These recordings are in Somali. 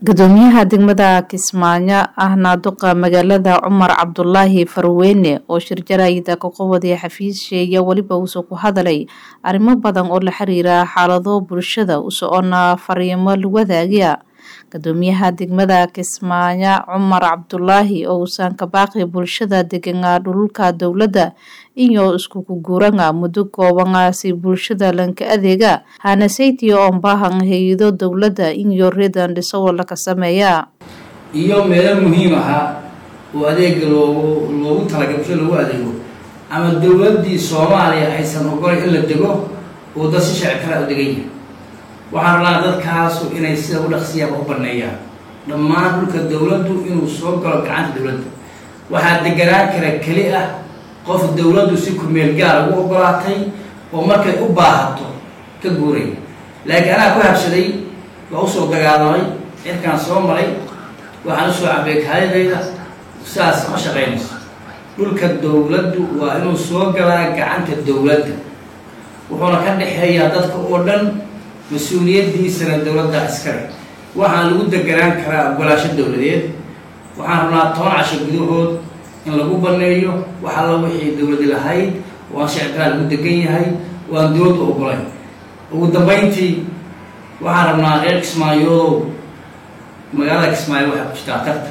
Gudoomiyaha degmada Kismaayo ahna duqa magaalada Cumar Cabdulaahi Farweyne oo shirjarayda ka qawaday xafiisyeeya weliba wuxuu ku hadalay arrimo badan oo la xiriira xaalado bulshada u socona fariimo la wadaagaya gudoomiyaha degmada Kismaayo Cumar Cabdulaahi oo uusan ka baaqi bulshada degan dhulka dowladda iyo isku guuranga muddo kooban si bulshada lanka adeega hana saytiyo oo baahan hay'ado dowladda iyo reedan dhiso laka sameeya iyo meelo muhiim aha oo adeega loogu loogu talagalay bulshada loogu adeego ama dowladdii soomaaliya aysan ogolay in la dego oo dad si sharci kala u degan yahay waxaan rabnaa dadkaasu inay sida u dhaqsiyaaba u baneeyaan dhammaan dhulka dowladdu inuu soo galo gacanta dowladda waxaa deganaan kara keli ah qof dowladdu si kumeel gaar ugu ogolaatay oo markay u baahato ka guuraya laakiin anaa ku habsaday waa usoo dagaalamay cirkaan soo maray waxaan usoo cabay kaadidayda sidaas ma shaqaynayso dhulka dowladdu waa inuu soo galaa gacanta dowladda wuxuuna ka dhexeeyaa dadka oo dhan mas-uuliyaddiisana dowladda iskale waxaan lagu deganaan karaa ogolaasho dowladeed waxaan rabnaa toban casho gudahood in lagu baneeyo wax alla wixii dowladi lahayd waan shicibkaa lagu degan yahay waan dowladdu ogolay ugu dambeyntii waxaan rabnaa reer kismaayoodow magaalada kismaayo waxay ku jirtaa tarta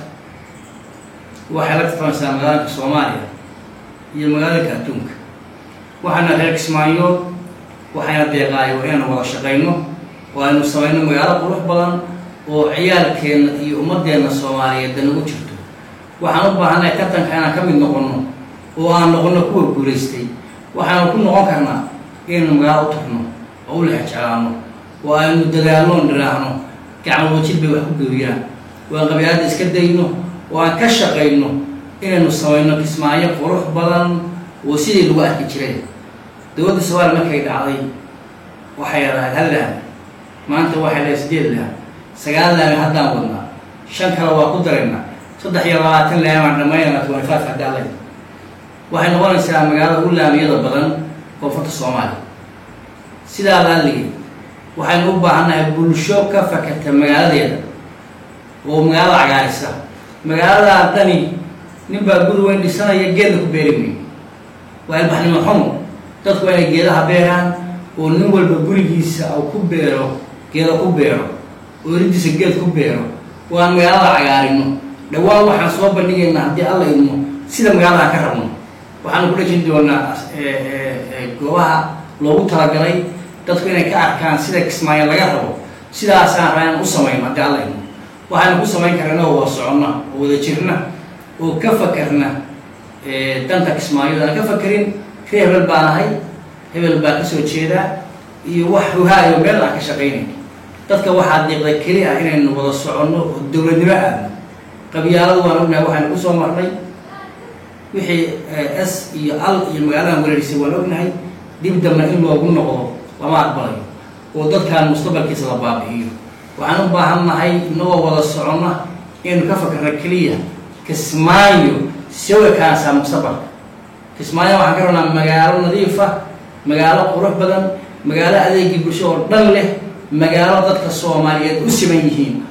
waxay la tartamaysaa magaalada soomaaliya iyo magaalada adduunka waxaana reer kismaayood waxayna deeqaayo waa inaynu wada shaqayno oo aynu samayno magaalo qurux badan oo ciyaalkeenna iyo ummadeenna soomaaliyeed danagu jirto waxaan u baahannahay tartanka inaan ka mid noqonno oo aan noqonno kuwa guulaystay waxaanu ku noqon karnaa inaynu magaalo u tagno oo u lexjeclaano oo aynu dadaalnoon dhiraahno gacmo wajid bay wax ku geeriyaan oo aan qabyaalada iska dayno oo aan ka shaqayno inaynu samayno kismaayo qurux badan oo sidii lagu arki jiray dowladda soomaaliya markay dhacday waxay lahayd hal laami maanta waxay lahayd sideed laami sagaal laami haddaan wadnaa shan kale waa ku daraynaa saddex iyo labaatan laamaan dhamaynana twenty-five haddii alla waxay noqonaysaa magaalada ugu laamiyada badan koonfurta soomaaliya sidaa laaligay waxaynu u baahannahay bulsho ka fakata magaaladeeda oo magaalada cagaarisa magaaladaa dani nin baa guri weyn dhisanaya geedna ku beeri mayo waa ilbaxnimo xumo dadku waa inay geedaha beeraan oo nin walba gurigiisa u ku beero geeda ku beero oo eridiisa geed ku beero oo aan magaalada cagaarino dhawaan waxaan soo bandhigaynaa haddii alla idmo sida magaalada aan ka rabno waxaanu ku dhejin doonaa goobaha loogu talagalay dadku inay ka arkaan sida kismaayo laga rabo sidaasaan rabaa inaan u samayno haddii alla idmo waxaanu ku samayn karaa inagoo wada soconna oo wada jirna oo ka fakarna danta kismaayo aan ka fakerin ree hebel baan ahay hebel baa kasoo jeedaa iyo wax hogaayo meel aan ka shaqaynay dadka waxaa diiqda keli ah inaynu wada soconno oo dowladnimo aadno qabyaaladu waan ognahay waxaynu kusoo marnay wixii s iyo al iyo magaaladan wereerisay waan ognahay dib damba in loogu noqdo lama aqbalayo oo dadkaan mustaqbalkiisa la baabi'iyo waxaan u baahan nahay inagoo wada soconna inaynu ka fakarna keliya kismaayo sawa kaansaa mustaqbalka kismaayo waxaan ka rabnaa magaalo nadiifa magaalo qurux badan magaalo adeegii bulsho oo dhan leh magaalo dadka soomaaliyeed u siman yihiin